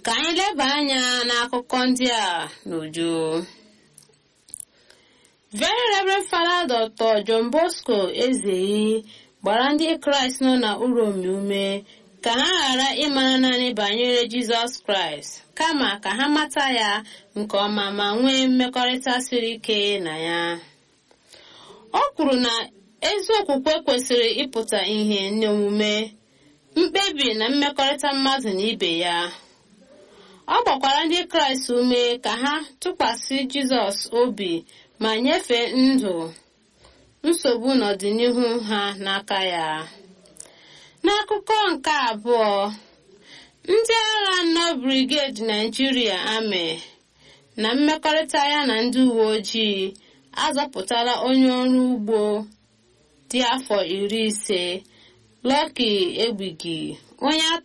ka anyị leba anya n'akụkọ ndị a n'uju very reverend father dr john bosco ezeyi gbara ndị kraịst nọ na uromi ume ka ha ghara ịmara naanị banyere jizọs kraịst kama ka ha mata ya nke ọma ma nwee mmekọrịta siri ike na ya o kwuru na ezi okwukwe kwesịrị ịpụta ihe n'omume mkpebi na mmekọrịta mmadụ na ibe ya ọ gbakwara ndị kraịst ume ka ha tụkwasị jizọs obi ma nyefee ndụ nsogbu n'ọdịnihu ha n'aka ya n'akụkọ nke abụọ ndị agha nọ brigade naijiria amị na mmekọrịta ya na ndị uwe ojii azọpụtala onye ọrụ ugbo dị afọ iri ise Lucky Egbigi onye a